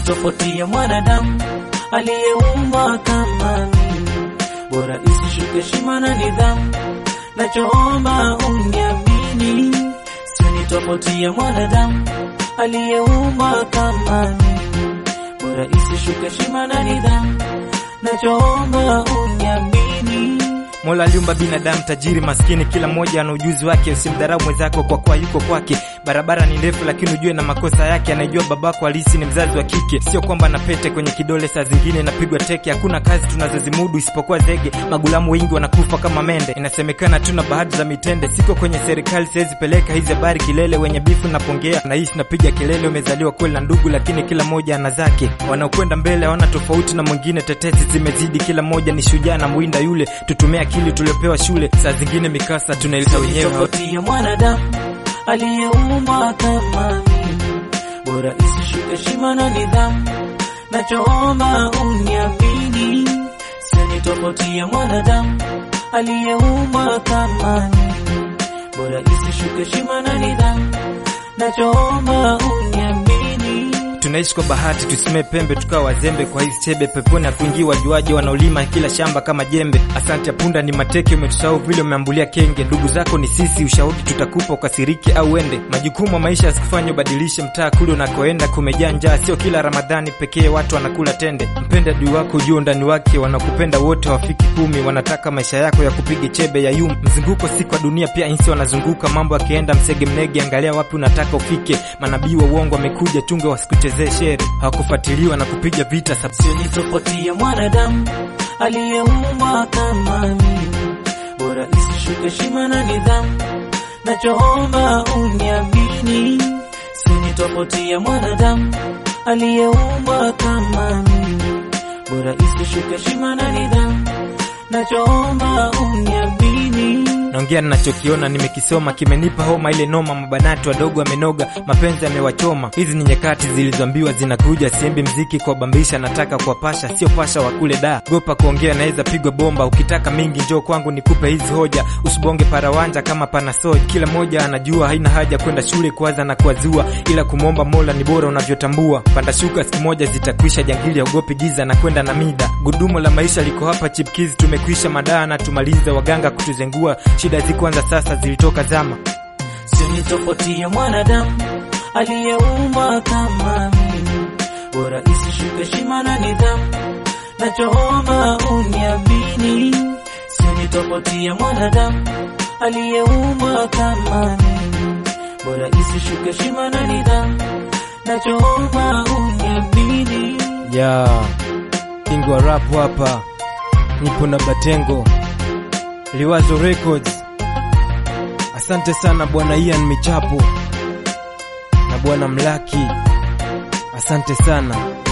Sioni tofauti ya mwanadamu aliyeumbwa kama mimi, bora isishuke heshima na nidhamu, nachoomba uniamini. Sioni tofauti ya mwanadamu aliyeumbwa kama mimi, bora isishuke heshima na nidhamu, nachoomba uniamini. Mola aliumba binadamu tajiri maskini, kila mmoja ana ujuzi wake. Usimdharau mwenzako kwa kuwa yuko kwake. Barabara ni ndefu, lakini ujue na makosa yake. Anajua babako halisi ni mzazi wa kike, sio kwamba na pete kwenye kidole, saa zingine napigwa teke. Hakuna kazi tunazozimudu isipokuwa zege, magulamu wengi wanakufa kama mende. Inasemekana tuna bahati za mitende, siko kwenye serikali, siwezi peleka hizi habari kilele. Wenye bifu napongea na hii napiga kelele, umezaliwa kweli na ndugu, lakini kila mmoja ana zake. Wanaokwenda mbele hawana tofauti na mwingine, tetesi zimezidi, kila mmoja ni shujaa na mwinda yule. Tutumie akili tuliopewa shule, saa zingine mikasa tunaileta wenyewe. tofauti ya mwanadamu aliyeumbwa kama mimi, bora isishuke heshima na nidhamu, nachoomba uniamini. Sioni tofauti ya mwanadamu aliyeumbwa kama mimi, bora isishuke heshima na nidhamu, nachoomba uniamini. Tunaishi kwa bahati, tusimee pembe tukawa wazembe kwa hizi chebe. Peponi hakuingii wajuaji wanaolima kila shamba kama jembe. Asante ya punda ni mateke, umetusahau vile umeambulia kenge. Ndugu zako ni sisi, ushauri tutakupa ukasirike au ende. Majukumu ya maisha yasikufanye ubadilishe mtaa kule unakoenda, kumejaa njaa. Sio kila Ramadhani pekee watu wanakula tende. Mpende adui wako, ujue undani wake. Wanakupenda wote hawafiki kumi, wanataka maisha yako ya kupige chebe ya yum. Mzunguko si kwa dunia, pia insi wanazunguka. Mambo yakienda msege mnege, angalia wapi unataka ufike. Manabii wa uongo wamekuja, chunge wasikuchezee shere. Hawakufuatiliwa na kupiga vita sab Sioni tofauti ya mwanadamu aliyeumbwa kama mimi, bora isishuke heshima na nidhamu, nachoomba uniamini. Sioni tofauti ya mwanadamu aliyeumbwa kama mimi, bora isishuke heshima na nidhamu, nachoomba uniamini. naongea ninachokiona, nimekisoma, kimenipa homa ile noma. Mabanati wadogo wamenoga, mapenzi yamewachoma. Hizi ni nyakati zilizoambiwa zinakuja, siembi mziki kwa bambisha, nataka kuwapasha, sio pasha wa kule da gopa kuongea, naweza pigwa bomba. Ukitaka mingi njoo kwangu nikupe hizi hoja, usibonge parawanja kama panasoj. Kila mmoja anajua haina haja kwenda shule kuwaza na kuwazua, ila kumwomba Mola ni bora unavyotambua. Panda shuka, siku moja zitakwisha, jangili ogopi giza na kwenda na mida. Gudumu la maisha liko hapa, chipkizi tumekwisha, madaa na tumalize, waganga kutuzengua shida zikuanza sasa, zilitoka zama. Sioni tofauti ya mwanadamu aliyeumbwa kama mimi, bora isishuke heshima na nidhamu, nachoomba uniamini. Sioni tofauti ya mwanadamu aliyeumbwa kama mimi, bora isishuke heshima na nidhamu, nachoomba uniamini. ya kingo wa rap hapa, nipo na Batengo Liwazo Records. Asante sana bwana Ian Michapo na bwana Mlaki, asante sana.